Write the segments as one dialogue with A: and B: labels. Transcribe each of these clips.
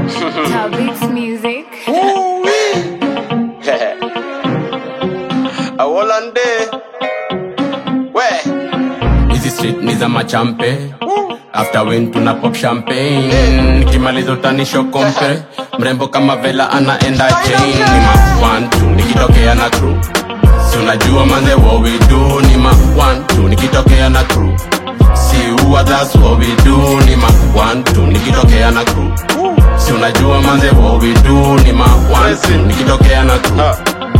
A: Tabix Music.
B: awolande we
C: hizi street ni za machampe after win tuna pop champagne nikimaliza utanisho kompe mrembo kama vela anaenda chain ni ma one two nikitokea na crew si unajua manze what we do ni ma one two nikitokea na crew si huwa that's what we do ni ma one two nikitokea na crew si unajua manze what we do ni ma one two nikitokea na crew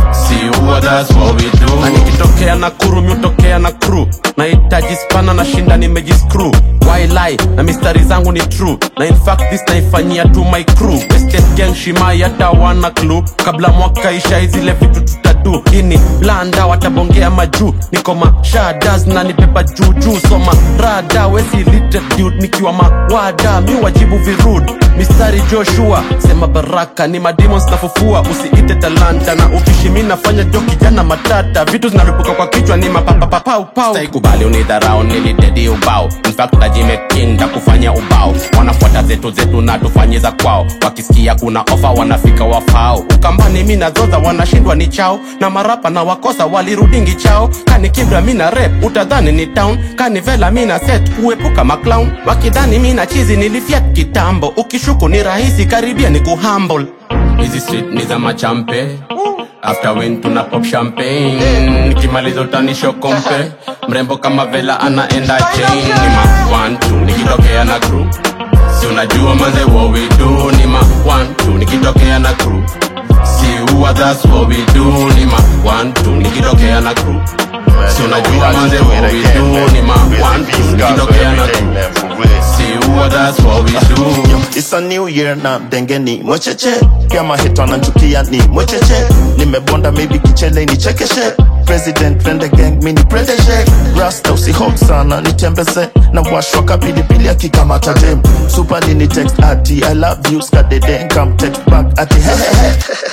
C: si huwa that's what we do na nikitokea na kuru miutokea na crew nahitaji spana na shinda nimejiscrew why lie na mistari zangu ni true na in fact this naifanyia to my crew estate gang shimai hata wana clue kabla mwaka isha zile vitu tutadu ini blanda watabongea majuu niko mashadas na nipepa juujuu soma rada wesi lite dude nikiwa mawada mi wajibu virud mistari joshua sema baraka ni mademons nafufua usiite talanta na ukishi mi nafanya jo kijana matata vitu zinalipuka kwa kichwa ni mapapapapau kubali unidharau nilidedi ubao infact najimekinda kufanya ubao wanafuata zetu zetu na tufanye za kwao wakisikia kuna ofa wanafika wafao ukambani mi nadhodha wanashindwa ni chao na marapa na wakosa walirudingi chao kani kibra mi na rep utadhani ni town kani vela mi na set kuepuka maclown wakidhani mi na chizi nilifiat kitambo ukishuku ni rahisi karibia ni kuhumble hizi street ni za machampe after win tuna pop champagne nikimaliza utanisho kompe mrembo kama vela anaenda chain ni ma one two nikitokea na crew si unajua manze what we do ni ma one two nikitokea na crew si huwa that's what we do ni ma one two nikitokea na crew si unajua manze what we do ni ma one two nikitokea na crew si huwa that's what we do
D: It's a new year na denge ni mwecheche pia mahito ananchukia ni mwecheche nimebonda maybe kichele ni chekeshe president friend gang mini protege rasta usihop sana nitembeze na washwa kapilipili akikamata dem super nini text ati i love you skadede come text back ati hehehe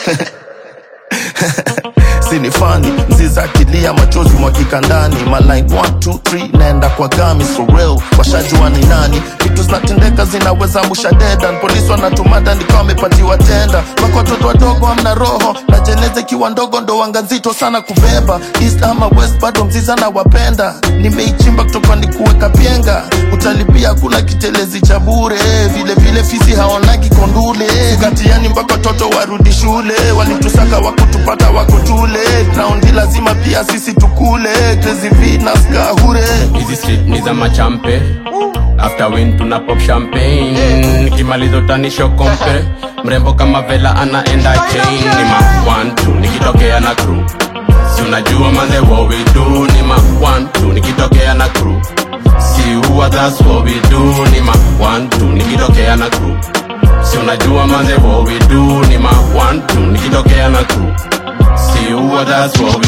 D: sini fani mziza akilia machozi mwakika ndani maline 123 naenda kwa gami for real washajua ni nani vitu zinatendeka zinaweza musha dedan polisi wanatumada nikawa wamepatiwa tenda wako watoto wadogo amna roho na jeneza ikiwa ndogo ndo wanga nzito sana kubeba east ama west bado mziza na wapenda nimeichimba kutoka ni kuweka pyenga utalipia kuna kitelezi cha bure vile vile fisi haonagi kondule katiani mpaka watoto warudi shule walitusaka wakutupata wako tule raundi lazima pia sisi tukule crazy Venus kahure
C: hizi street ni za machampe after win tuna pop champagne nikimaliza utanisho kompe mrembo kama vela anaenda chain ni ma one two nikitokea na crew si unajua manze what we do ni ma one two nikitokea na crew si huwa that's what we do ni ma one two nikitokea na crew si unajua manze what we do ni ma one two nikitokea na crew si huwa that's what we